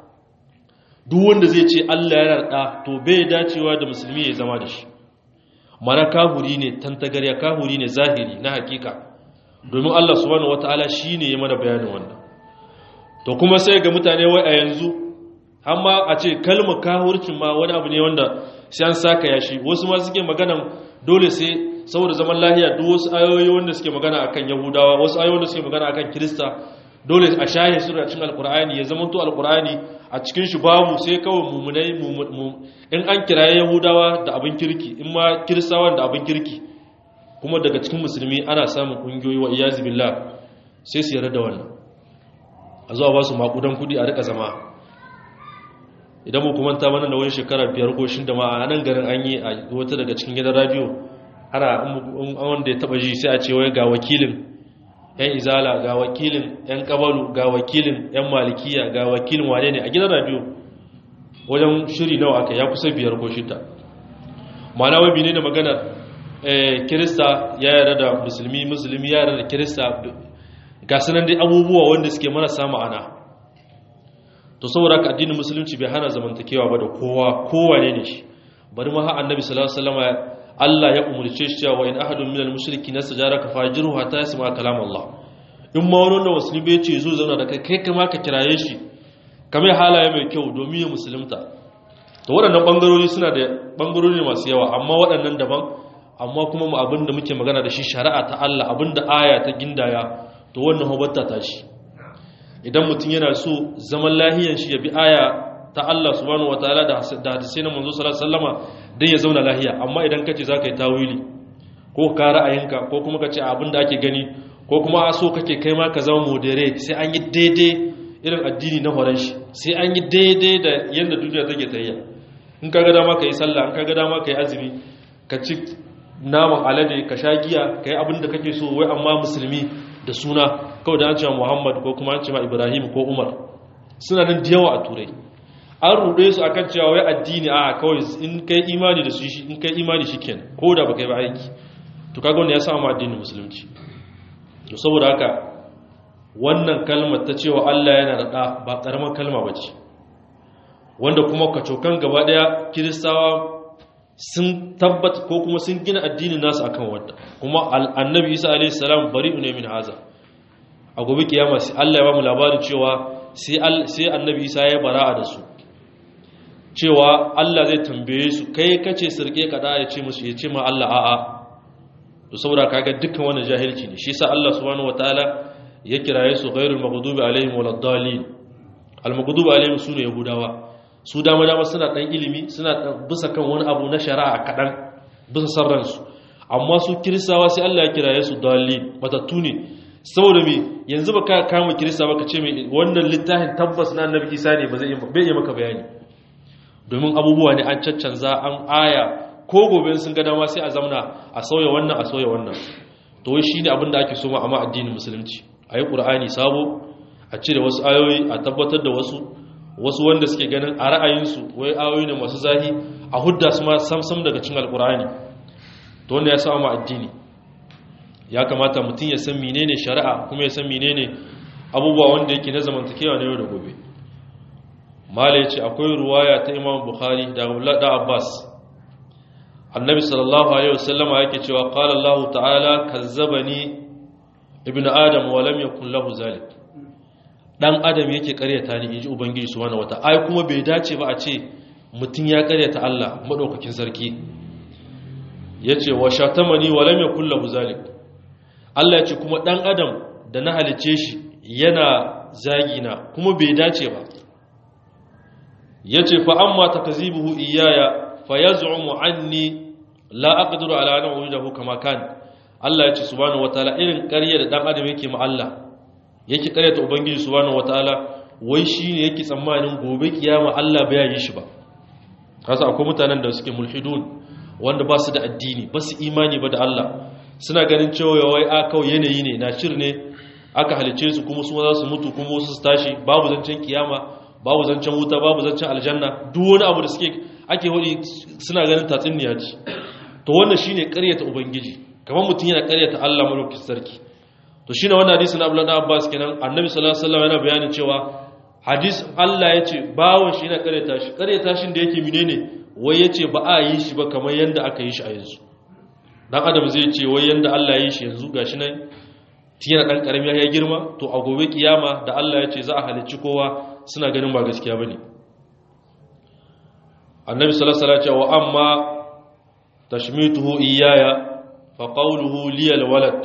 duk wanda zai ce Allah yana da to bai dacewa da musulmi ya zama da shi mana kahuri ne tantagarya kahuri ne zahiri na hakika domin Allah subhanahu wataala shine ya mana bayanin wannan to kuma sai ga mutane wai a yanzu amma a ce kalmar kahurcin ma wani abu ne wanda sai an saka yashi wasu ma suke maganan dole sai saboda zaman lahiya duk wasu ayoyi wanda suke magana akan yahudawa wasu ayoyi wanda suke magana akan kirista dole a shahe su da cikin alkur'ani ya zama to alkur'ani a cikin shi babu sai kawai mumunai in an kiraye yahudawa da abin kirki in ma kiristawa da abin kirki kuma daga cikin musulmi ana samun kungiyoyi wa iyazi billah sai su yarda da wannan a zuwa ba su makudan kudi a rika zama idan mu kuma ta mana da wani shekara biyar ko shin da ma a nan garin an yi a wata daga cikin gidan radio ana wanda ya taba ji sai a ce wai ga wakilin yan izala ga wakilin yan kabalu ga wakilin yan malikiya ga wakilin wane ne a gidan radio wajen shiri nawa aka ya kusa biyar ko shida ma'ana wai ne da magana kirista ya yarda da musulmi musulmi ya yarda da kirista ga sunan dai abubuwa wanda suke marasa ma'ana to saboda ka addinin musulunci bai hana zamantakewa ba da kowa kowa ne ne shi bari ma har annabi sallallahu alaihi wasallam Allah ya umurce shi cewa in ahadun minal mushriki nastajaraka fajiru hatta yasma kalam Allah in ma wani wanda musulmi bai ce zo zauna da kai kai kama ka kiraye shi kamar halaye mai kyau domin ya musulunta to waɗannan bangarori suna da bangarori masu yawa amma waɗannan daban amma kuma mu abinda muke magana da shi shari'a ta Allah abinda aya ta gindaya to wannan hobatta ta shi idan mutum yana so zaman lahiyan shi ya bi aya ta Allah subhanahu wataala da hadisai na manzo sallallahu alaihi wasallama dan ya zauna lahiya amma idan kace zaka yi tawili ko ka ra'ayinka ko kuma kace abin da ake gani ko kuma a so kake kai ma ka zama moderate sai an yi daidai irin addini na horon shi sai an yi daidai da yanda duniya take tayya in ka ga dama ka yi sallah in ka ga dama ka yi azumi ka ci naman alade ka sha giya ka yi abin da kake so wai amma musulmi da suna kawai da an cewa muhammad ko kuma an cewa ibrahim ko umar suna nan da yawa a turai an ruɗe su akan cewa wai addini a kawai in kai imani da su shi in kai imani shi kenan ko da baka yi ba aiki to kaga wanda ya samu addinin musulunci to saboda haka wannan kalmar ta cewa Allah yana da ɗa ba ƙaramar kalma ba ce wanda kuma kacokan gaba ɗaya kiristawa sun tabbata ko kuma sun gina addinin nasu akan wadda kuma annabi isa alaihi salam bari'u ne min haza a gobe kiyama sai Allah ya ba mu labarin cewa sai annabi isa ya bara'a da su cewa Allah zai tambaye su kai kace sirke kada ya ce musu ya ce ma Allah a'a to saboda kaga dukkan wannan jahilci ne shi yasa Allah subhanahu wataala ya kiraye su ghairul maghdubi alaihim waladdallin al maghdubi alaihim sune yahudawa su dama dama suna dan ilimi suna bisa kan wani abu na shari'a kadan bisa sarran su amma su kiristawa sai Allah ya kiraye su dallin matattu ne saboda me yanzu baka kama kirista baka ce me wannan littafin tabbas na annabi Isa ne ba zai bai yi maka bayani domin abubuwa ne an caccanza an aya ko gobe sun ga dama sai a zamna a sauya wannan a sauya wannan to wai shine abin da ake so ma amma addinin musulunci ayi qur'ani sabo a cire wasu ayoyi a tabbatar da wasu wasu wanda suke ganin a ra'ayinsu wai ayoyi ne masu zahi a hudda su ma samsam daga cikin alqur'ani to wanda ya sa ma addini ya kamata mutum ya san menene shari'a kuma ya san menene abubuwa wanda yake na zamantakewa na yau da gobe mala ya ce akwai ruwaya ta imam bukhari da abdullahi da abbas annabi sallallahu alaihi wasallama yake cewa qala allah ta'ala kazzabani ibnu adam wa lam yakul lahu zalik dan adam yake karyata ni inji ubangiji subhanahu wata ai kuma bai dace ba a ce mutun ya karyata Allah madaukakin sarki yace wa shatamani wa lam yakul lahu zalik Allah yace kuma dan adam da na halice shi yana zagina kuma bai dace ba yace fa amma takzibuhu iyaya fayaz'umu anni la aqdiru ala an ujidahu kama kan Allah yace subhanahu wataala irin ƙarya da dan adam yake ma Allah yake ƙaryata ubangiji subhanahu wataala wai shine yake tsammanin gobe kiyama Allah bai yi shi ba kasa akwai mutanen da suke mulhidun wanda ba su da addini ba su imani ba da Allah suna ganin cewa wai a kawai yanayi ne na shir ne aka halice su kuma su za su mutu kuma wasu su tashi babu zancen kiyama babu zancen wuta babu zancen aljanna duk wani abu da suke ake hudi suna ganin tatsuniya ce to wannan shine ƙaryata ubangiji kamar mutum yana ƙaryata Allah mulkin sarki to shine wannan hadisi na Abdullah Abbas kenan Annabi sallallahu alaihi wasallam yana bayanin cewa hadis Allah yace bawon shi yana ƙaryata shi ƙaryata shin da yake menene wai yace ba a yi shi ba kamar yanda aka yi shi a yanzu dan adam zai ce wai yanda Allah ya yi shi yanzu gashi nan tiyana dan karami ya girma to a gobe kiyama da Allah ya ce za a halicci kowa suna ganin ba gaskiya bane annabi sallallahu alaihi wasallam wa amma tashmituhu iyaya fa qawluhu li alwalad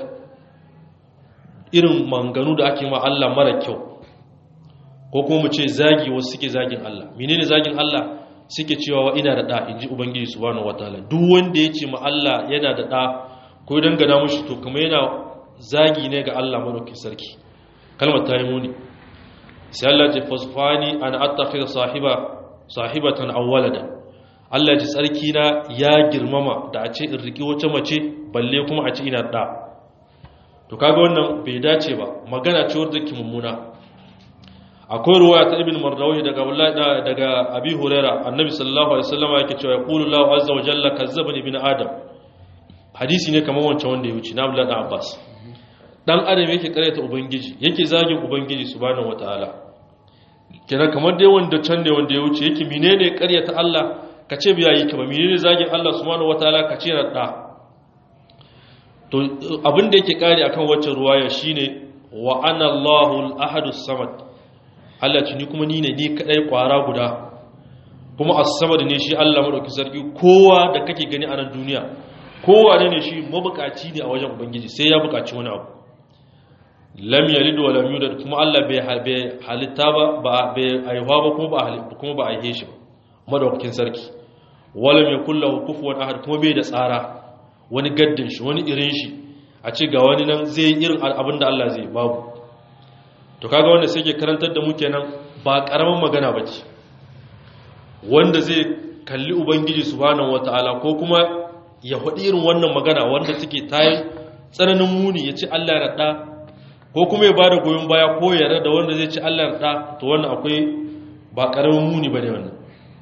irin manganu da ake ma Allah mara kyau ko kuma mu ce zagi wasu suke zagin Allah menene zagin Allah suke cewa wa ina da da inji ubangiji subhanahu wataala duk wanda ya ce ma Allah yana da da ko dangana mushi to kuma yana zagi ne ga Allah madaukakin sarki kalmar ta yi muni sai Allah ce fasfani an attakhidha sahiba sahibatan aw walada Allah ji tsarki na ya girmama da a ce in riki wata mace balle kuma a ce ina da to kaga wannan bai dace ba magana ce wadda ke mummuna akwai ruwaya ta ibn mardawi daga wallahi daga abi huraira annabi sallallahu alaihi wasallam yake cewa yaqulu Allahu azza wa jalla kazzabani ibn adam hadisi ne kamar wancan wanda ya wuce na Abdullah Abbas dan adam yake karyata ubangiji yake zagin ubangiji subhanahu wataala kenan kamar dai wanda can ne wanda ya wuce yake menene karyata Allah ka ce biya yi kama menene zagin Allah subhanahu wataala ka ce na da to abin da yake kare akan waccan ruwaya shine wa ana Allahul ahadus samad Allah ce ni kuma ni ne ni kadai kwara guda kuma as-samad ne shi Allah madauki sarki kowa da kake gani a nan duniya kowa ne shi mabukaci ne a wajen ubangiji sai ya bukaci wani abu lam yalid wa lam yulad kuma Allah bai halitta ba ba bai aihuwa ba kuma ba halitta kuma ba aihe shi ba madaukakin sarki walam yakul lahu kufuwan ahad kuma bai da tsara wani gaddin shi wani irin shi a ce ga wani nan zai irin abin da Allah zai babu to kaga wanda sai ke karantar da mu kenan ba karaman magana bace wanda zai kalli ubangiji subhanahu wataala ko kuma ya faɗi irin wannan magana wanda take tayi tsananin muni ya ce Allah ya raɗa ko kuma ya bada goyon baya ko ya da wanda zai ci Allah da to wannan akwai ba karamin muni bane wannan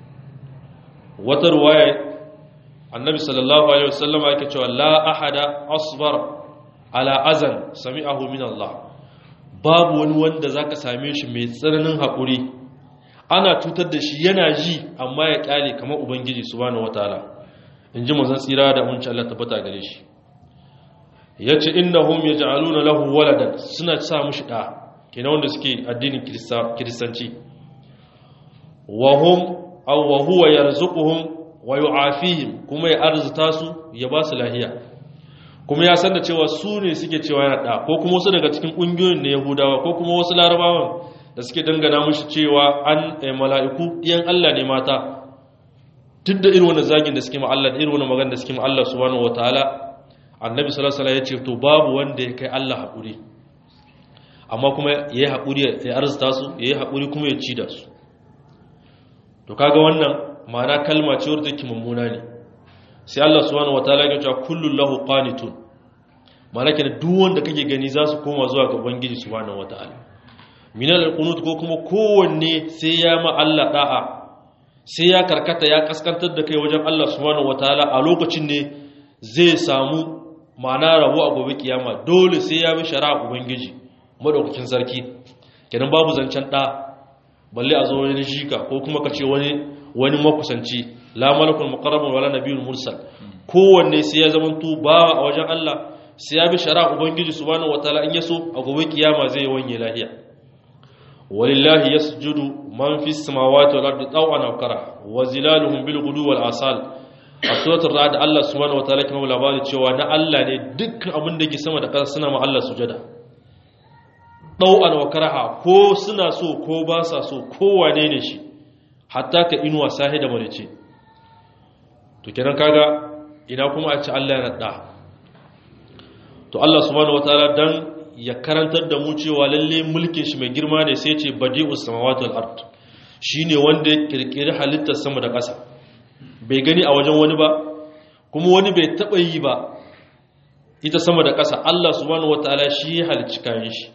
wata ruwaya annabi sallallahu alaihi wasallam yake cewa la ahada asbar ala azan sami'ahu min Allah babu wani wanda zaka same shi mai tsananin hakuri ana cutar da shi yana ji amma ya kyale kamar ubangiji subhanahu wataala inji manzon tsira da mun Allah tabbata gare shi yace innahum yaj'aluna lahu waladan suna sa mushi da kenan wanda suke addinin kiristanci wa hum aw wa huwa yarzuquhum wa yu'afihim kuma ya arzuta su ya ba su lahiya kuma ya san da cewa su ne suke cewa yana da ko kuma wasu daga cikin kungiyoyin na Yahudawa ko kuma wasu Larabawan da suke dangana mushi cewa an mala'iku ɗiyan Allah ne mata duk da irin wannan zagin da suke ma Allah da irin wannan magana da suke ma Allah subhanahu wataala annabi sallallahu alaihi wasallam ya ce to babu wanda ya kai Allah haƙuri amma kuma yayi haƙuri ya arzuta su yayi haƙuri kuma ya ci da su to kaga wannan ma'ana kalma ce wadda take mummuna ne sai Allah subhanahu wataala ya ce kullu lahu qanitun ma'ana kenan duk wanda kake gani za su koma zuwa ga ubangiji subhanahu wataala minal alqunut ko kuma kowanne sai ya ma Allah da'a sai ya karkata ya kaskantar da kai wajen Allah subhanahu wataala a lokacin ne zai samu ma'ana rabu a gobe kiyama dole sai ya bi shari'a ubangiji madaukakin sarki kenan babu zancen da balle a zo wani shika ko kuma ka ce wani wani makusanci la malakul muqarrabun wala nabiyyul mursal kowanne sai ya zama to bawa a wajen Allah sai ya bi shari'a ubangiji subhanahu wataala in yaso a gobe kiyama zai wanye lahiya walillahi yasjudu man fis samawati wal ardi taw'an aw kara wa zilaluhum bil ghudu wal asal a suratul ra'd Allah subhanahu wataala kuma labari cewa na Allah ne dukkan abin da ke sama da ƙasa suna ma Allah sujada taw'an wa karaha ko suna so ko ba sa so ko wane ne shi hatta ka inuwa sahi da marice to kenan kaga ina kuma a ci Allah ya da to Allah subhanahu wataala dan ya karantar da mu cewa lalle mulkin shi mai girma ne sai ce badi'us samawati wal ard shine wanda ya kirkiri halittar sama da ƙasa bai gani a wajen wani ba kuma wani bai taba yi ba ita sama da ƙasa Allah subhanahu wataala shi ya halicci kayan shi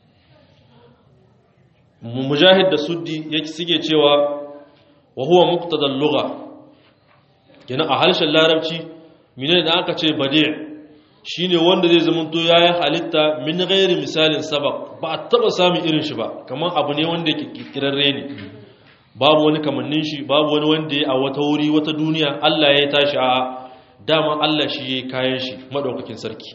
mujahid da suddi yake suke cewa wa huwa muqtadal lugha kenan a harshen larabci menene da aka ce badi' shine wanda zai zama to yayi halitta min ghairi misalin sabaq ba a taba samun irin shi ba kaman abu ne wanda yake kirkirarre ne babu wani kamannin shi babu wani wanda ya a wata wuri wata duniya Allah ya tashi a dama Allah shi yayi kayan shi madaukakin sarki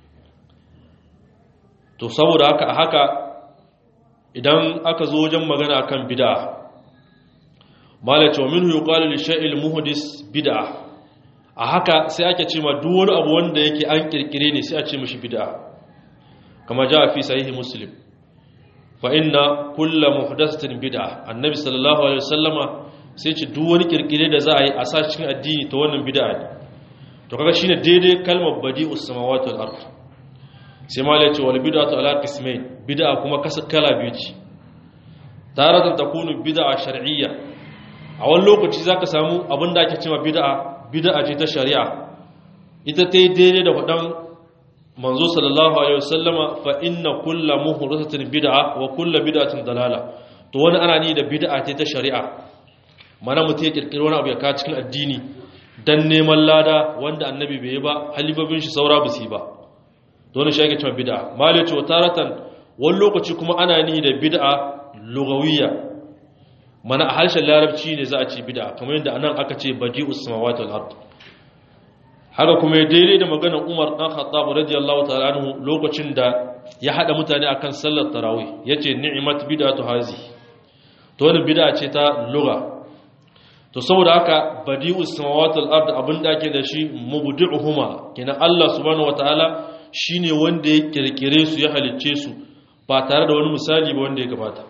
to saboda haka a haka idan aka zo wajen magana akan bid'a malace wa minhu yuqalu li shay'il muhdis bid'a a haka sai ake ce ma duk wani abu wanda yake an kirkire ne sai a ce mishi bid'a kama ja fi sahihi muslim fa inna kullu muhdathatin bid'a annabi sallallahu alaihi wasallama sai ce duk wani kirkire da za a yi a sa cikin addini ta wannan bid'a ne to kaga shine daidai kalmar badi'us samawati wal ard sai ma yace wal bid'atu ala qismain bid'a kuma kasa kala biyu ce taratan takunu bid'a shar'iyya a wani lokaci zaka samu abin da ake cewa bid'a bid'a ce ta shari'a ita ta yi daidai da faɗan manzo sallallahu alaihi wasallama fa inna kulla muhdathatin bid'a wa kulla bid'atin dalala to wani ana ni da bid'a ce ta shari'a mana mutum ya kirkiri wani abu ya ka cikin addini dan neman lada wanda annabi bai yi ba halifafin shi saura ba su yi ba dole shi ake cewa bid'a malai ce taratan wani lokaci kuma ana ni da bid'a lugawiyya mana a harshen larabci ne za a ce bid'a kamar yadda anan aka ce badi'us samawati wal ard haka kuma ya daidai da maganar Umar dan Khattab radiyallahu ta'ala anhu lokacin da ya hada mutane akan sallar tarawih yace ni'mat bid'atu hazi to wannan bid'a ce ta lugha to saboda haka badi'us samawati wal ard abinda ake da shi mubdi'uhuma kenan Allah subhanahu wataala shine wanda ya kirkire su ya halicce su ba tare da wani misali ba wanda ya gabata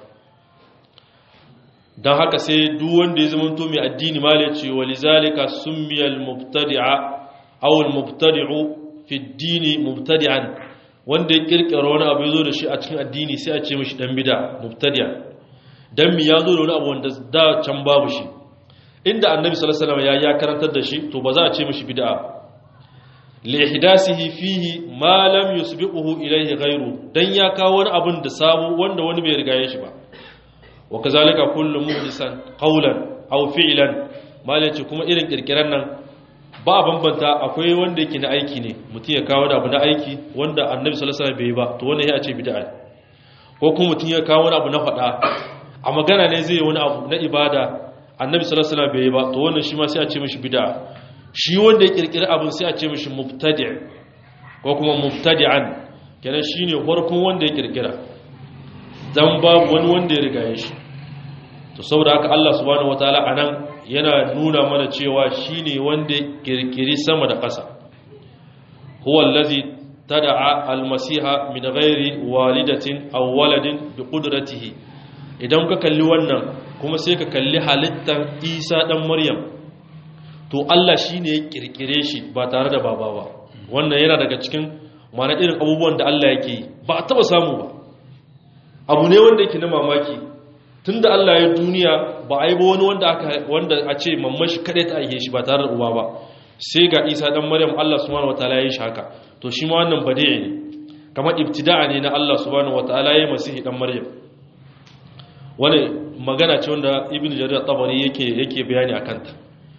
don haka sai duk wanda ya zamanto mai addini ma ce walizalika summiyal mubtadi'a aw al mubtadi'u fi ad-dini mubtadi'an wanda ya kirkira wani abu yazo da shi a cikin addini sai a ce mishi dan bid'a mubtadi'a dan mi yazo da wani abu wanda da can babu shi inda annabi sallallahu alaihi wasallam ya ya karantar da shi to ba za a ce mishi bid'a lihdasihi fihi ma lam yusbiquhu ilayhi ghayru dan ya kawo wani abin da sabo wanda wani bai riga shi ba wa kazalika kullu muhdisan qawlan aw fi'lan malaci kuma irin kirkiran nan ba a bambanta akwai wanda yake na aiki ne mutum ya kawo da abu na aiki wanda annabi sallallahu alaihi wasallam bai yi ba to wannan ya ce bid'a ko kuma mutum ya kawo wani abu na faɗa a magana ne zai yi wani abu na ibada annabi sallallahu alaihi wasallam bai yi ba to wannan shi ma sai a ce mishi bid'a shi wanda ya kirkiri abin sai a ce mishi mubtadi' ko kuma mubtadi'an kenan shine farkon wanda ya kirkira dan babu wani wanda ya riga shi to saboda haka Allah subhanahu wataala anan yana nuna mana cewa shine wanda ya kirkiri sama da ƙasa huwa allazi tad'a almasiha min ghairi walidatin aw waladin bi qudratihi idan ka kalli wannan kuma sai ka kalli halittar Isa dan Maryam to Allah shi ne ya kirkire shi ba tare da baba ba wannan yana daga cikin mana irin abubuwan da Allah yake yi ba a taba samu ba abu ne wanda yake na mamaki tun da Allah ya duniya ba a yi ba wani wanda a ce mamman shi kaɗai ta aike shi ba tare da uba ba sai ga isa ɗan maryam Allah subhanahu wataala ya yi shi haka to shi ma wannan bade ne kamar ibtida'a ne na Allah subhanahu wataala ya yi masihi ɗan maryam wani magana ce wanda ibn jarir tabari yake yake bayani a kanta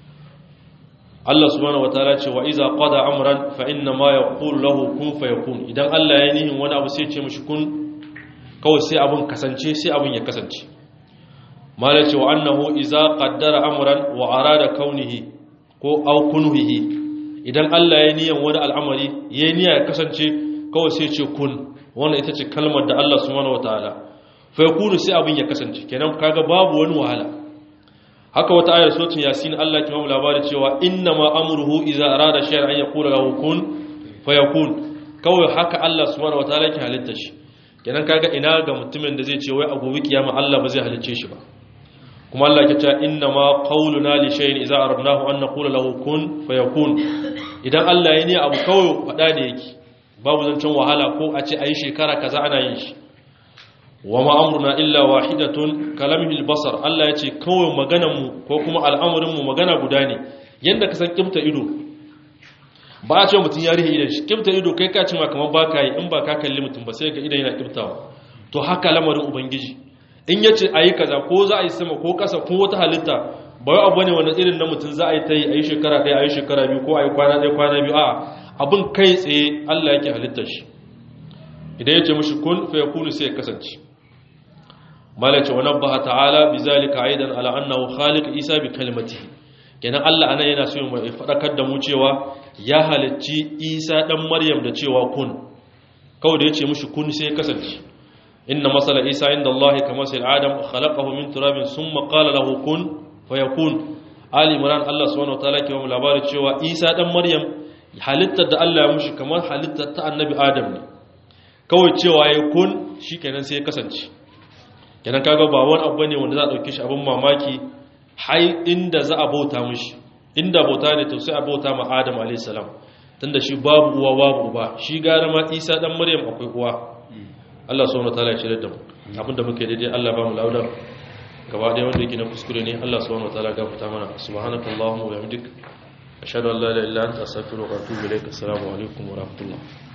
Allah subhanahu wataala ce wa iza qada amran fa inna ma yaqulu lahu kun fayakun idan Allah ya nihin wani abu sai ya ce mishi kun kawai sai abun kasance sai abun ya kasance mala ce wa annahu iza qaddara amran wa arada kaunihi ko aw kunhihi idan Allah ya niyan wani al'amari ya niyya ya kasance kawai sai ce kun wannan ita ce kalmar da Allah subhanahu wataala fa yakunu sai abun ya kasance kenan kaga babu wani wahala haka wata ayar sotin yasin Allah ke mamu labari cewa inna ma amruhu idza arada shay'an an yaqula lahu kun fayakun kawai haka Allah subhanahu wataala ke halitta shi kenan kaga ina ga mutumin da zai ce wai a gobe kiyama Allah ba zai halicce shi ba kuma Allah ke cewa inna ma qawluna li shay'in idza aradnahu an naqula lahu kun fayakun idan Allah ya ne abu kawai fada ne yake babu zancen wahala ko a ce ayi shekara kaza ana yin shi wa ma'amurna illa wahidatun kalamihil basar Allah ya ce kawai maganarmu ko kuma al'amurinmu magana guda ne yadda ka san kimta ido ba a ce mutum ya rihe idan shi kimta ido kai ka cima kamar ba ka yi in ba ka kalli mutum ba sai ga idan yana kimtawa to haka lamarin ubangiji in ya ce a yi kaza ko za a yi sama ko ƙasa ko wata halitta ba wai abu ne wani irin na mutum za a yi ta yi a yi shekara ɗaya a yi shekara biyu ko a yi kwana ɗaya kwana biyu a abin kai tsaye Allah yake halittar shi idan ya ce mashi kun fa yakunu sai ya kasance malace wa nabbaha ta'ala bizalika aidan ala annahu khaliq isa bi kalimatihi kenan Allah anan yana so mu fadakar da mu cewa ya halicci isa dan maryam da cewa kun kawai da yace mushi kun sai kasance inna masala isa inda Allah kama sai adam khalaqahu min turabin thumma qala lahu kun fayakun ali imran Allah subhanahu wataala ke mu labari cewa isa dan maryam halittar da Allah ya mushi kamar halittar ta annabi adam ne kawai cewa ya kun shikenan sai ya kasance kenan kaga ba wani abu ne wanda za a dauke shi abin mamaki hai inda za a bauta mishi inda bauta ne to sai a bauta ma Adam alayhis salam tunda shi babu uwa babu uba shi gara ma Isa dan Maryam akwai uwa Allah subhanahu wataala ya shirye da mu abinda muke daidai Allah ba mu lauda gaba ɗaya wanda yake na kuskure ne Allah subhanahu wataala gafarta mana subhanakallahumma wa bihamdik ashhadu an la ilaha illa anta astaghfiruka wa atubu ilaik assalamu alaikum wa rahmatullah